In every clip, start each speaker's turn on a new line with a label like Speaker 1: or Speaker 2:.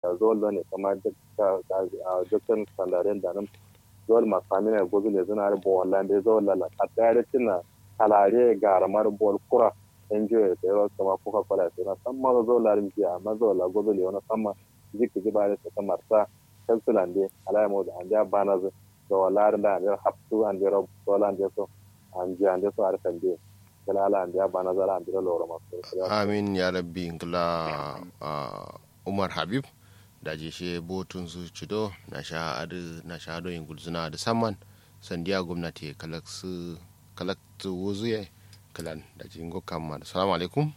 Speaker 1: zollo ne kamar dukkan sandaren da nan zol masami ne gozu ne zuna bo wallan be zol la a tare tinna kalare garamar bol kura enjoy da yaro kama coca cola sai na san ma zo la rinji amma zo la gozu le wani sama jiki ji bare ta marsa kansulan de alai mo da anja bana zo to wala da da haptu an de rob dola an de so an ji an de so ar kan de kala ala an de bana zala an de lo ma
Speaker 2: amin ya rabbi ngla umar habib da je she botun su cido na sha adu na sha do yin gulzuna da saman sandiya gwamnati kalaksu kalaktu wuzuye kalan da jingo kamma assalamu alaikum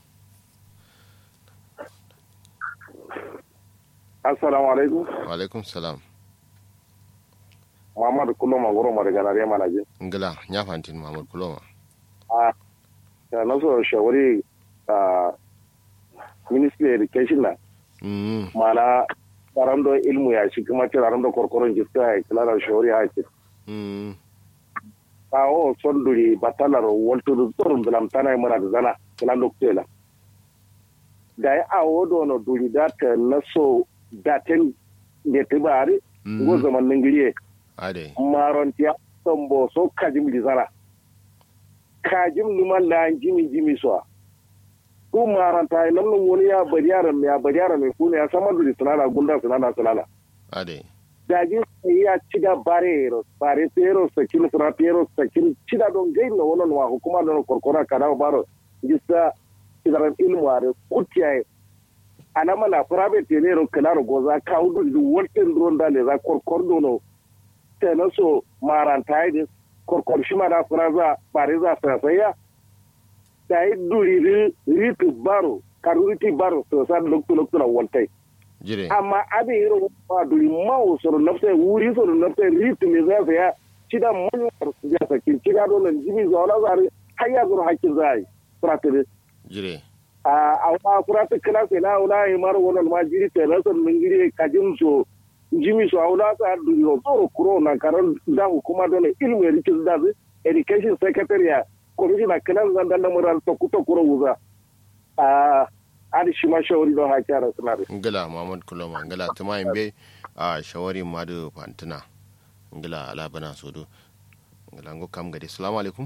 Speaker 3: assalamu alaikum
Speaker 2: wa alaikum salam
Speaker 3: muhammad kuloma goro ma daga nare mana je
Speaker 2: ngila nya fantin muhammad kuloma
Speaker 3: a ta na so shawari a ministry education na
Speaker 2: mm
Speaker 3: mana taron ilmu ya shi kuma taron da korkoron jiska ya kila da shawari ya ce
Speaker 2: mm
Speaker 3: kawo son duri batalar waltur tsoron bilam tana mura da zana kila loktela da ya awo dono duri da ta laso datin da ta bari go zaman ningiriye
Speaker 2: ade
Speaker 3: maron tiya sombo so kajim di zana kajim numan la jimi jimi so ku maron ta nan nun wani ya bari yaran ya bari yaran mai kuna ya sama duri sunana gunda sunana sunana
Speaker 2: ade
Speaker 3: daji ya cida barero bare tero sakin sura tero sakin cida don gai na wannan wa hukuma don korkora kada baro gisa kidaran ilmu are kutiya ana mana private ne ro kana goza ka hudu du wolten ron dale za korkor dono tena so maranta ide korkor shi mana fraza bare za sa saya dai duri ri ritu baro karuriti baro so sa lokto lokto na woltai
Speaker 2: jire
Speaker 3: amma abin yi rawa ba duri mawu soro nafsa wuri soro nafsa ritu me za su ya cida manyan su ya sakin cida dole jimi zuwa wala zari har ya zuru hakkin za a yi furatiri
Speaker 2: jire
Speaker 3: a wani furata kila sai na wula yi mara wannan ma jiri ta nasar min giri kajin so jimi so a wula sa duri no tsoro kuro na karan da hukuma dole ilmu ya rikin da su education secretary commissioner kilan zan dan lamuran tokuto kuro wuza a adi shi ma shawari don haƙi a suna da
Speaker 2: ngila muhammad kuloma ngila tuma imbe a shawari madu fantina ngila ala bana sodo ngila ngo kam gadi assalamu alaikum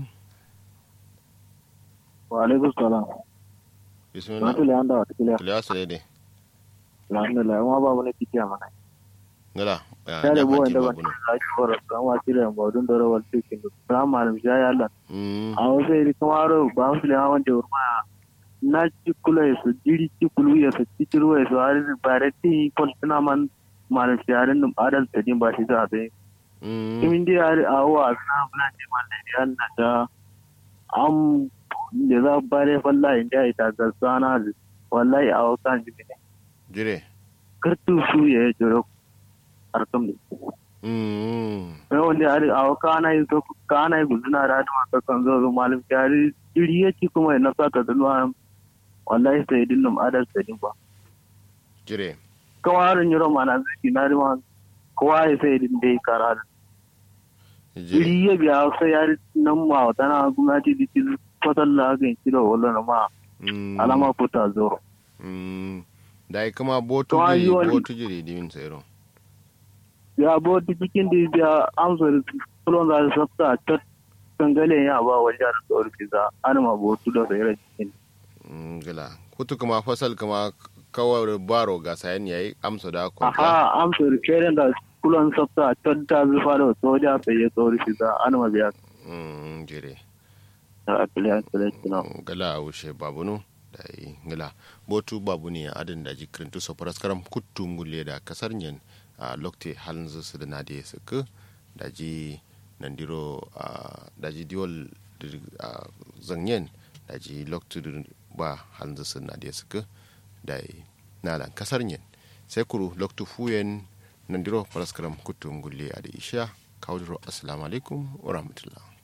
Speaker 4: wa alaikum salam
Speaker 2: bismillah
Speaker 4: wata liyan da wata kiliya
Speaker 2: kiliya sare de
Speaker 4: alhamdulillah kuma babu na kitiya mana
Speaker 2: ngila ya
Speaker 4: ta da
Speaker 2: nya
Speaker 4: buwan
Speaker 2: fanti
Speaker 4: da ban
Speaker 2: babuno
Speaker 4: da shi fara kan wasu da baudun da rawar cikin da kuma malam shi ya Allah
Speaker 2: mm
Speaker 4: a wasu iri kuma ro ba wasu liyan wanda urma na ci kula ya su jiri ci kulu ya su ci ciru ya su har ba da ti kon tuna man malam shi yarin da adal ta din ba shi za a bai
Speaker 2: mm
Speaker 4: kimin dai har a wa na bulan ne man da ya Allah da am da za bare wallahi da ita ga sana wallahi a wasan jibi ne
Speaker 2: jire
Speaker 4: kartu su ya jiro arkam ne
Speaker 2: mm
Speaker 4: mai wanda ari a kana yi to kana yi guduna da ma ka kan zo zo malam jari iri yake kuma ya nasa ta dunwa wallahi sai din num adal sai din ba
Speaker 2: jire
Speaker 4: kawarin yoro mana zaki na rima kowa ya sai din dai kara
Speaker 2: jire
Speaker 4: iri ya biya sai yari nan ma wata na gwamnati da ki fatalla ga kilo wallan ma
Speaker 2: mm
Speaker 4: alama puta zo
Speaker 2: mm dai kuma botu
Speaker 4: To,
Speaker 2: jiri
Speaker 4: ayi wani-
Speaker 2: botu jiri dimin sayro
Speaker 4: ya bo cikin da biya amsar kulon da sabta ta kangale ya ba wajen da tsoro kiza an ma botu da sai cikin
Speaker 2: ngila kutu kuma fasal kuma kawar baro ga sayan yayi amsa da kontra
Speaker 4: aha amsar keren da kulon sabta ta ta zufa da soja sai ya tsoro kiza an ma biya
Speaker 2: mm jire
Speaker 4: ta akiliya kina
Speaker 2: ngala wuce babunu da yi ngala botu babu ne adin da jikirin tu sofaras karam kuttu ngulle da kasar nyen a lokte halin su da na da suka da ji nandiro a da ji diol a zanyen da ji lokte ba halin su na da suka da yi nalan kasar nyen sai kuru loktu fuyen nandiro faras karam kuttu ngulle a da isha kawo assalamu alaikum wa rahmatullah